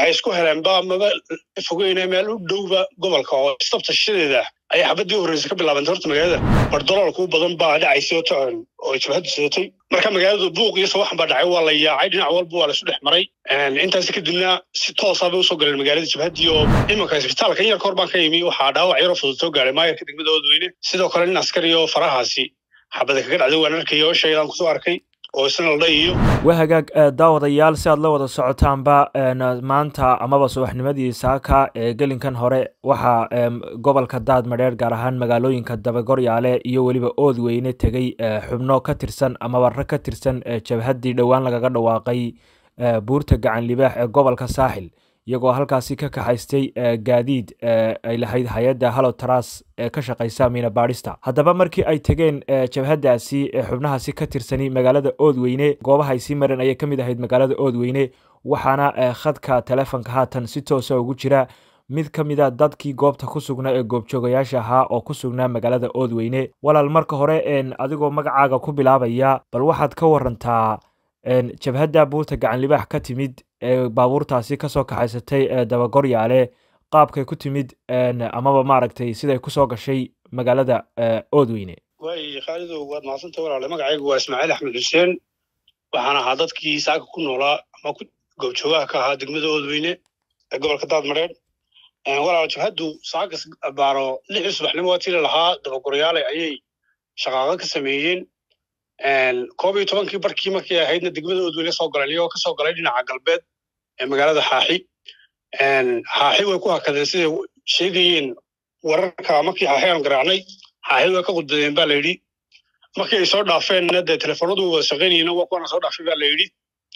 waxay isku heleenba maba fogeyne meel u dhowba gobolka oo istabta shishadeeda ayay xabadii horreysa ka bilaabantay horta magaalada bardoloolku badan baa dhacaysay oo tocon oo jabhaddu sidatay marka magaaladu buuq iyo sawaxan baa dhacay waa la yaacay dhinac walba waa la isu dhex maray intaasi kadibna si toosaa bay usoo galeen magaalada jabhaddii oo imanka isbitaalka in yar kahor baan ka yimi waxaa dhaawac yaroo fudud soo gaaray maayarka degmada oodweyne sidoo kale nin askari oo farahaasi xabada kaga dhacday waan arkay oo shaydaan kusoo arkay oo isna la dhayiyo waa hagaag daawadayaal si aad la wada socotaanba maanta amaba subaxnimadii saaka ee gelinkan hore waxaa gobolka daad madheer gaar ahaan magaalooyinka dabagoryaale iyo weliba oodweyne tegey xubno ka tirsan amaba rag ka tirsan jabhaddii dhowaan lagaga dhawaaqay buurta gacan libaax ee gobolka saaxil iyagoo halkaasi ka kaxaystay gaadiid ay lahayd hay-adda hallo tras ee ka shaqaysa miina baadhista haddaba markii ay tegeen jabhaddaasi xubnahaasi ka tirsani magaalada oodweyne goobaha ay sii mareen ayay ka mid ahayd magaalada oodweyne waxaana khadka telefonka haatan si toosa ugu jira mid ka mid a dadkii goobta ku sugnaa ee goobjoogayaasha ahaa oo ku sugnaa magaalada oodweyne walaal marka hore adigoo magacaaga ku bilaabaya bal waxaad ka warantaa jabhadda buurta gacan libaax ka timid ee baabuurtaasi kasoo kaxaysatay dabagoryaale qaabkay ku timid amaba maaragtay siday kusoo gashay magaalada oodweyne waay khaalidow waad mahadsantay walaale magacaygu waa ismaaciil axmed xuseen waxaan ahaa dadkii saaka ku noolaa ama goobjoogaha ka ahaa degmada oodweyne ee gobolka daadmareed walaal jabhaddu saakas baaro lixii subaxnimo waa tili lahaa dabagoryaale ayay shaqaaqo ka sameeyeen koob iyo tobankii barkii markay ahaydna degmada oodweyne soo galeen iyagoo kasoo galay dhinaca galbeed ee magaalada xaaxi xaaxi way ku hakadeen siday sheegayeen wararka markii xaaxi aan garaacnay xaaxi way ka qudbadeen ba la yidhi markii ay soo dhaafeenna dee telefoonadu wada shaqaynayeen waa kuwana soo dhaafay ba la yidhi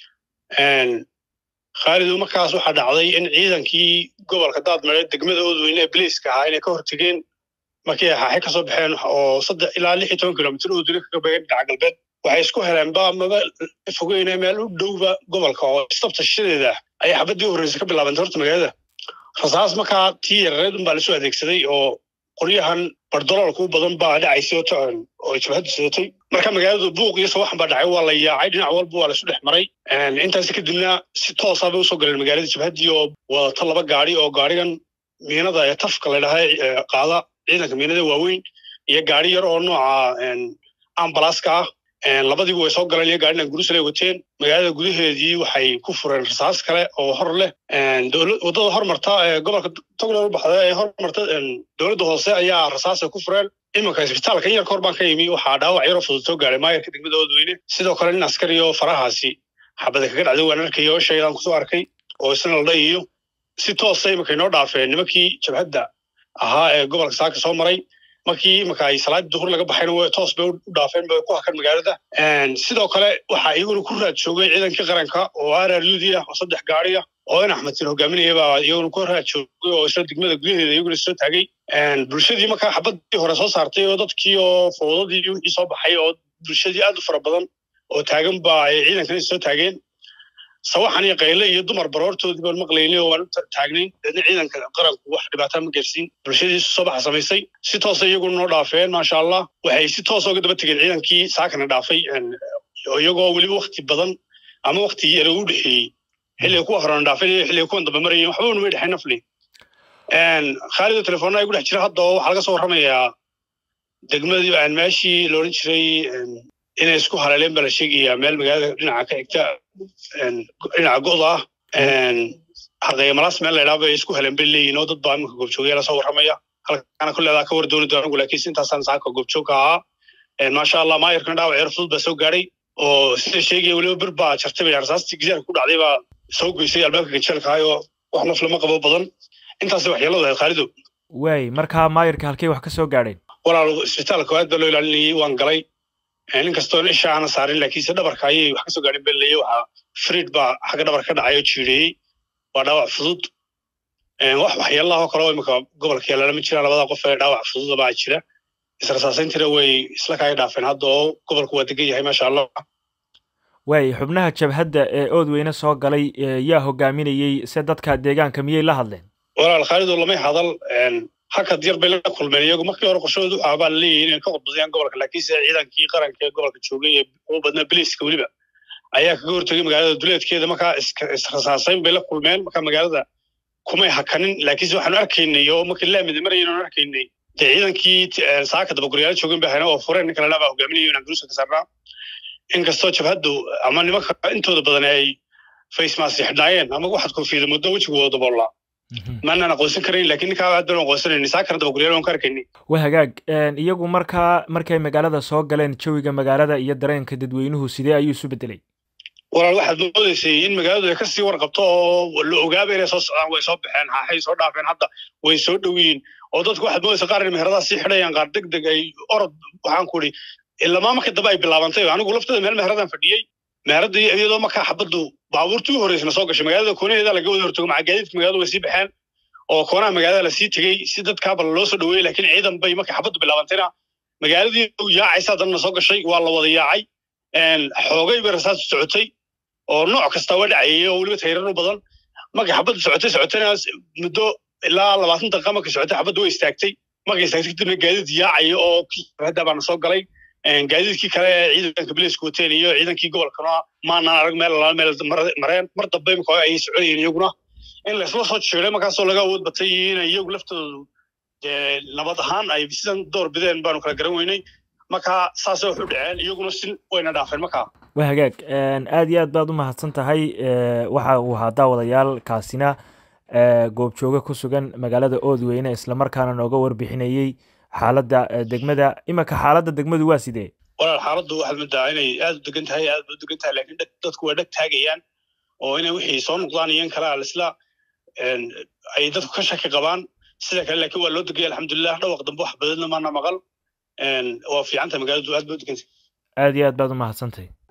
khaalidu markaas waxaa dhacday in ciidankii gobolka daadmareed degmada oodweyne ee biliiska ahaa inay ka hortegeen markii ay xaaxi kasoo baxeen oo saddex ilaa lix iyo toban kilomitr oodweyne kaga beegeen dhinaca galbeed waxay isku heleenba maba fogeyne meel u dhowba gobolka oo istabta shishadeeda ayay xabadii horreysa ka bilaabantay horta magaalada rasaas markaa tii yarareed unbaa lasoo adeegsaday oo qoryahan bardoloolku badan baa dhacaysay oo tocon oo jabhaddu sidatay marka magaaladu buuq iyo sawaxan baa dhacay waa la yaacay dhinac walba waa la isu dhex maray intaasi kadibna si toosaa bay usoo galeen magaalada jabhaddii oo wadata laba gaari oo gaarigan miinada ee tafka la dhahaa qaada ciidanka miinada waaweyn iyo gaari yar oo nooca ambalaska ah labadiiba way soo galeen iyo gaarinan gurusalay wateen magaalada gudaheedii waxay ku fureen rasaas kale oo hor leh waddada hormarta ee gobolka togdhor baxda ee hormarta dowladda hoose ayaa rasaasay ku fureen imanka isbitaalka in yar kahor baan ka yimi waxaa dhaawac yaroo fudud soo gaaray maayarka degmada oodweyne sidoo kale nin askari oo farahaasi xabada kaga dhacday waan arkay oo shaydaan kusoo arkay oo isna la dhayiyo si toosa imanka inoo dhaafeen nimankii jabhadda ahaa ee gobolka saaka soo maray markii imanka ay salaadii duhur laga baxayna toos bay u dhaafeen bay ku hakan magaalada sidoo kale waxaa iyaguna ku raad joogay ciidankii qaranka oo araryudi ah oo saddex gaari ah oo in axmedtiin hogaaminaya baa iyaguna ku raad joogay oo isla degmada gudaheeda iyaguna soo taagay bulshadii markaa xabadii hore soo saartay oo dadkii oo fowdadii wixii soo baxay oo bulshadii aad u fara badan oo taagan ba ay ciidankan soo taageen sawaxan iyo qayle iyo dumar baroortoodii baan maqlaynay oo waan u taagnayn deedna ciidanka qaranku wax dhibaataa ma gaarsiin bulshadii soo baxa samaysay si toosa iyaguna noo dhaafeen maasha allah waxay si toosa uga daba tegeen ciidankii saakana dhaafay iyagoo weliba wakti badan ama wakti yara u dhexeeyey xilliga kuwa horena dhaafeen iyo xilliga kuwan dambe marayeen waxba unamay dhexay nafli khaalido telefoona igu dhex jira hadda oo waxaa laga soo warramayaa degmadii meeshii la odhan jiray inay isku haleeleen baa la sheegayaa meel magaalada dhinaca ka xigta dhinaca go'da ah haqeemalaas meel laydhaa bay isku heleen bay leeyihin oo dad baa iminka goobjoogayaala soo warramaya halkaana kulleedaa ka war dooni doona anigu laakiin intaasaan saaka goobjoogka ahaa maasha allah maayarkana dhaawac yar fudud baa soo gaadhay oo sida sheegaya weliba bir baa jartay bay rasaastii gizaarka ku dhacday baa soo goysay albaabka gajeelka ahay oo wax naf lama qabo badan intaasay waxyeeladu ahayd khaalidow waay markaa maayarka halkay wax ka soo gaadheen walaal isbitaalka aad baa loo ilaalinayay waan galay nin kastoon isha aana saarin laakiinse dhabarka ayay wax kasoo gaadhin beleeye waxaa friid baa xagga dhabar ka dhacay oo jiireeyey waa dhaawac fudud wax waxyeelahoo kale oo imika gobolka yaalaala ma jiraan labada qof ee dhaawac fududa baa jira israsaasayntina way isla kaga dhaafeen hadda oo gobolku waa degan yahay maasha allah waay xubnaha jabhadda ee oodweyne soo galay yaa hogaaminayey se dadka deegaanka miyay la hadleen walaal khaalido lamay hadal hakad yar bay la kulmeen iyagu markii hore qorshahoodu waxaa baa laleeyahay inay ka qudbadayaan gobolka laakiinse ciidankii qaranka ee gobolka joogay ee ugu badnaa biliiska weliba ayaa kaga hortegay magaalada duleedkeeda markaa israsaasayn bay la kulmeen markaa magaalada kumay hakanin laakiinse waxaanu arkaynay oo markii laamida marayaynu arkaynay dee ciidankii saaka dabaguryaalo joogin ba hayna oo fureen ninka ladhaa baa hogaaminayo inaan duruusa ka saarnaa inkastoo jabhaddu ama nimanka intooda badan ay facemask xidhnaayeen ama waxaad koofiyada muddo wejigooda daboollaa maanaan aqoonsan karayn lakin ninkaa aad baan aqoonsanayni saakana dabaguryaalo aan ka arkaynay wa hagaag iyagu markaa markay magaalada soo galeen jawiga magaalada iyo dareenka dadweynuhu sidee ayuu isu bedelay walaal waxaad moodaysay in magaaladu ay kasii warqabto oo la ogaaba inay soo socdaan way soo baxeen haaxay soo dhaafeen hadda way soo dhowiyiin oo dadku waxaad moodaysa qaar in meheradaha sii xidhayaan qaar deg deg ay orod waxaan ku idhi ilamaa marka dambe ay bilaabantay anigu lafteeda meel meheradan fadhiyey meheradii iyadoo markaa xabaddu baabuurtii u horreysna soo gashay magaalada koonaheeda laga wada hortago maca gaadiidka magaaladu way sii baxeen oo koonaha magaalada lasii tegey si dadkaaba loo soo dhoweeyey laakiin ciidan bay markay xabaddu bilaabantayna magaaladii yaacaysa haddana soo gashay waa la wada yaacay xoogay bay rasaas socotay oo nooc kasta waa dhacayay oo weliba tayrar u badan markay xabaddu socotay socotayna muddo ilaa labaatan daqiiqa markay socotay xabaddu way istaagtay markay istaagtay kadibna gaadiid yaacaya oo hadda baana soo galay gaadiidkii kale ee ciidanka bilisku wateen iyo ciidankii gobolkana maanaan arag meel alaal meel mareen mar dambe imika ayay soconayeen iyaguna in laysla soo jeeday markaasoo laga awood batay inay iyagu laftoodu dee nabad ahaan ay sidan door bideen baanu kala garan weynay marka saasay wax u dhaceen iyaguna si wayna dhaafeen markaa wa hagaag aad iyo aad baad u mahadsan tahay waxa uu ahaa daawadayaal kaasina goobjooge ku sugan magaalada oodweyne islamarkaana nooga warbixinayey xaaladda degmada imanka xaaladda degmadu waa sidee walaal xaaladdu waxaad moodaa inay aad u degan tahay aad u degan tahay laakiin dadku waa dheg taagayaan oo inay wixii soo noqdaan iyo in kale alisla ay dadku ka shaki qabaan sida kale laakiin waa loo degay alxamdulilah dhawaq dambe wax badanna maana maqal waa fiicanta magaaladu aad ba u degantay aad iyo aad baad u mahadsantahay